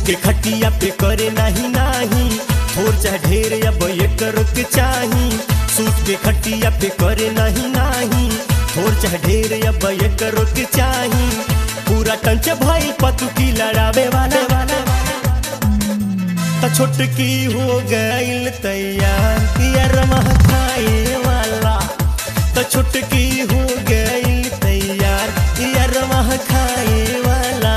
के खटिया पे करे नहीं नहीं थोर चाहे ढेर अब एक के चाही सूत के खटिया पे करे नहीं नहीं थोर चाहे ढेर अब एक के चाही पूरा टंच भाई पतु की लड़ावे वाला वाला त छोटकी हो गईल तैयार यार खाए वाला त छोटकी हो गईल तैयार यार खाए वाला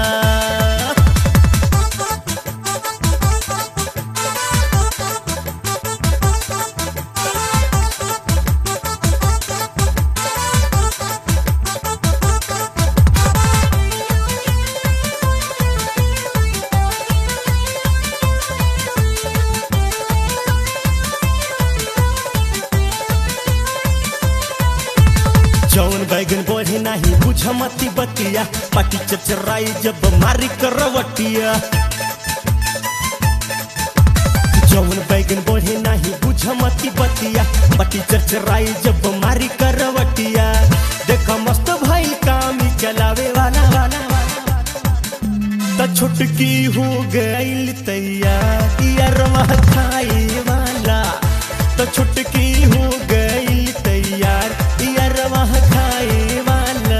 जौन बैगन बढ़े नहीं बुझ मती बतिया पाटी चचराई जब मारी करवटिया जौन बैगन बढ़े नहीं बुझ मती बतिया पाटी चचराई जब मारी करवटिया देख मस्त भाई काम ही चलावे वाला वाला त छुटकी हो गईल तैयार यार खाए वाला त छुटकी हो गईल तैयार यार खाए वाला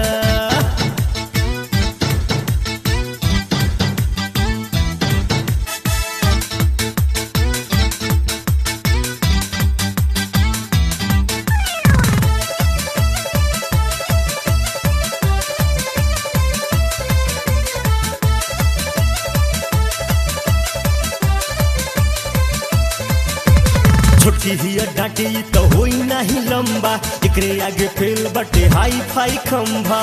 छोटी ही डांटी तो होई नहीं लंबा एकरे आगे फेल बटे हाई फाई खंभा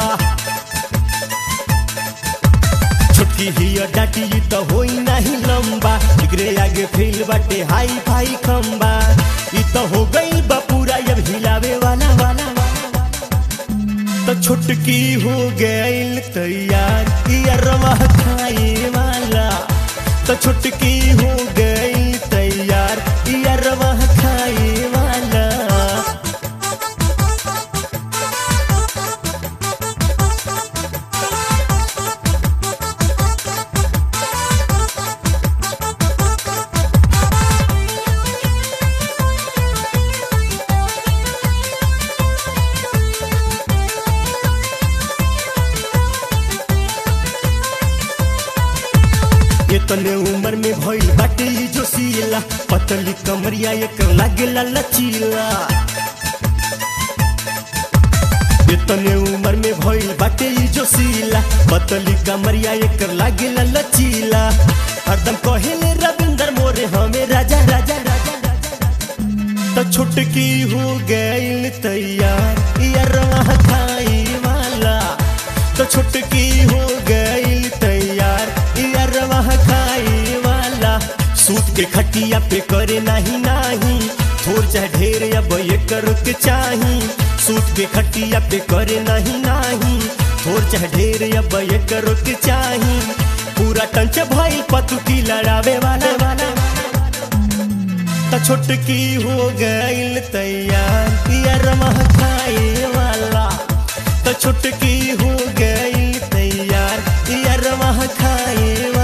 छोटी ही डांटी तो होई नहीं लंबा एकरे आगे फेल बटे हाई फाई खंभा ई तो हो गई बपूरा अब हिलावे वाला वाला तो छुटकी हो गईल तैयार यार खाए वाला तो छुटकी हो गईल तैयार यार खाए वाला इतने उम्र में भइल बाटे ई जो सीला पतली कमरिया एकर लागेला लचीला इतने उम्र में भइल बाटे ई जो सीला पतली कमरिया एकर लागेला लचीला हरदम कहेले रविंदर मोरे हमें राजा राजा राजा तो छुटकी हो गईल तैयार यार खाए वाला तो छुटकी हो गईल तैयार यार खाए वाला सूत के खटिया पे करे नहीं नहीं थोर चाहे ढेर अब एक के चाही सूत के खटिया पे करे नहीं नहीं थोर चाहे ढेर अब एक के चाही पूरा टंच भाई पतु की लड़ावे वाला वाला त छोटकी हो गईल तैयार यार खाए वाला त छोटकी हो गईल तैयार यार खाए वाला